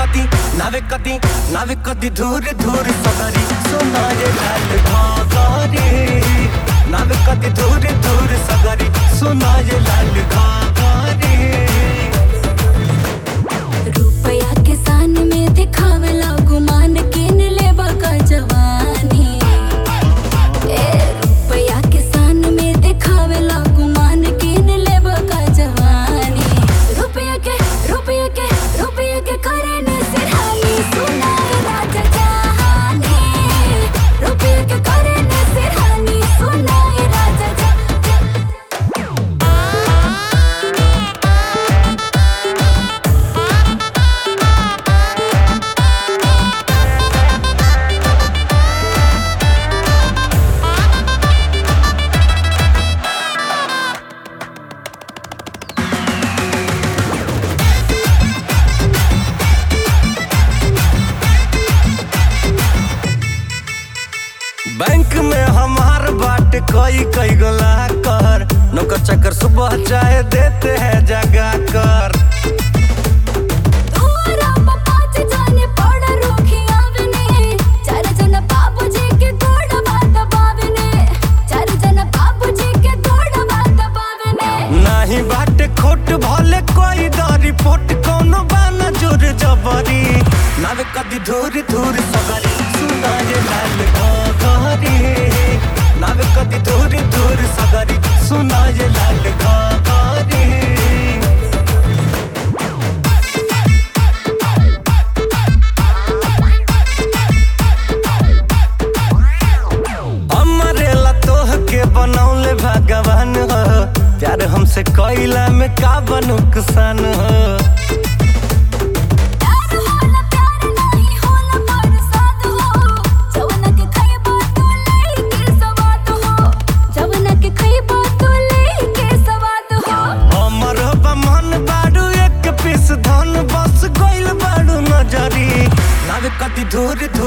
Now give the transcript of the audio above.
कदी नावे कदी नावे कदी धूर धूर सगरी सोना रे लाल घाघरे नावे कदी धूर धूर सगरी सोना रे लाल घाघरे रुपया के सान में दिखावेला गुमान किन लेबा का जवानी ए रुपया के सान में दिखावेला गुमान किन लेबा का जवानी रुपया के रुपया के रुपया के करे न सिरहानी सुनाए राजा जहानी रुपया के करे न सिरहानी सुनाए राजा जहानी बैंक में हमार बाट कई कई गोला कर नौकर चक्कर सुबह चाय देते हैं जगा कर तोरा पापाच जाने पड़ रोखी आवने चार जन बाबूजी के गोड़ बात बावने चार जन बाबूजी के गोड़ बात बावने नाही बाट खोट भले कोई दरी पोट कोनो बाना जोर जबरी नावे कदी धूर धूर सगरी सुना ये लाल घाघरी नावे कदी धूर धूर सगरी सुना ये लाल घाघरी हमरे ला तोह के बनौले भगवान हो प्यार हमसे कैला में का नुकसान हो प्यार होला प्यार नहीं होला बरसात हो जवन के खइबा तो लेके सवात हो जवन के खइबा तो लेके सवात हो हमर मन बाड़ू एक पीस धन बस गइल बाड़ू नजरी नावे कति धूर